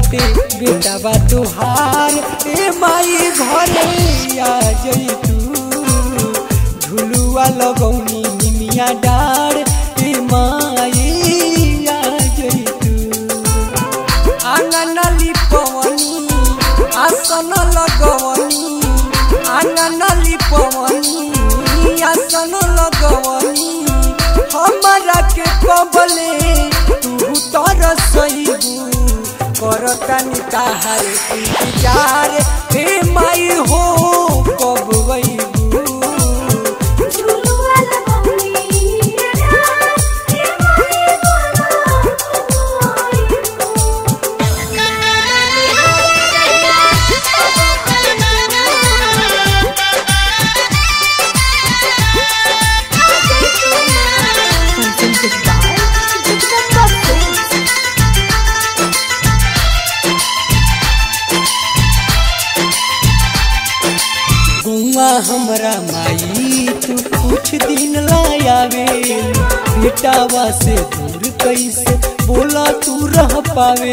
बाटे बेटा बा तुहार ए माई घरे आ जई तू झुलुआ लगौनी निमिया डार ए माई आ जई तू आंगन लिपवनी आसन लगवनी आंगन लिपवनी आसन लगवनी हमरा के कबले तू तर सहीबू करतनी ताहार इंतजार हे माई हो कब वैबू झुलुआ लगौनी डार ए माई Presented by Jagdamba Films. गुआ हमरा माई तू कुछ दिन लायावे बेटावा से दूर कैसे बोला तू रह पावे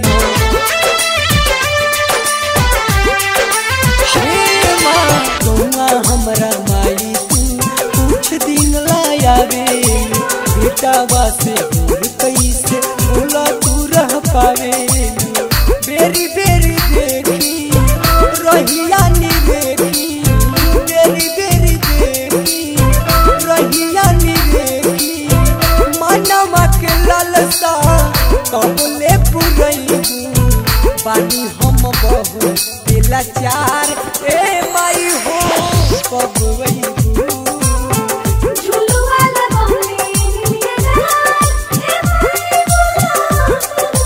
हे माँ, गौआ हमरा माई तू कुछ दिन लायावे बेटावा से दूर कैसे बोला तू रह पावे बेरी बेरी देखी रहिया नी देखी बेरी बेरी देखी रहिया नी देखी मनवा के लालसा कबले पुरैबू बानी हम बहु दिला चार ए माई हो कब वैबू झुलुआ लगौनी डार ए माई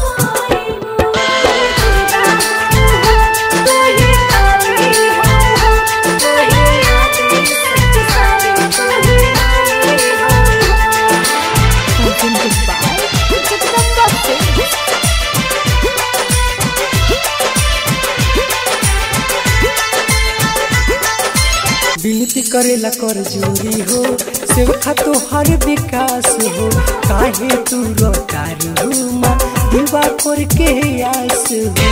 Presented by Jagdamba Films. विनती करेला कर जोरी हो सेवखा तो हर विकास हो काहे तू रोतारू माँ दिवा कर के आस हो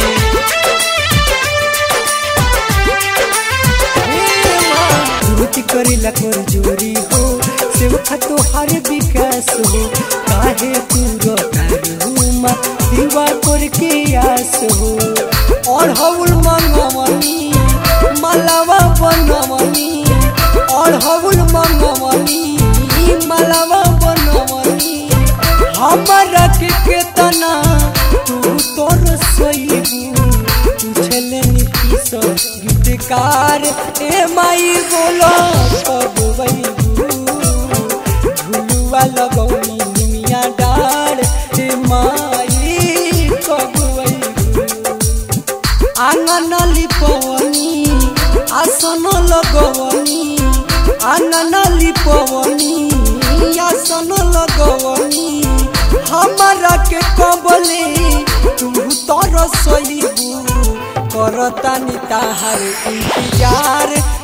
हे माँ, विनती करेला कर जोरी हो सेवखा तो हर विकास हो काहे तू रोतारू माँ दिवा कर के आस हो और हौल मंगवनी मालावा बनवनी और हौल मंगवनी मालावा बनवनी हमरा के केतना तू तोर सईबू पूछले नीतीश गीतकार ए माई बोलो कब वैबू झुलुआ लगौनी निमिया डार ए माई कब वैबू आंगन लिपवनी आसन लगवनी आंगन लिपवनी आसन लगवनी हमरा के कबले तू तर सईबू करतानी ताहार इंतजार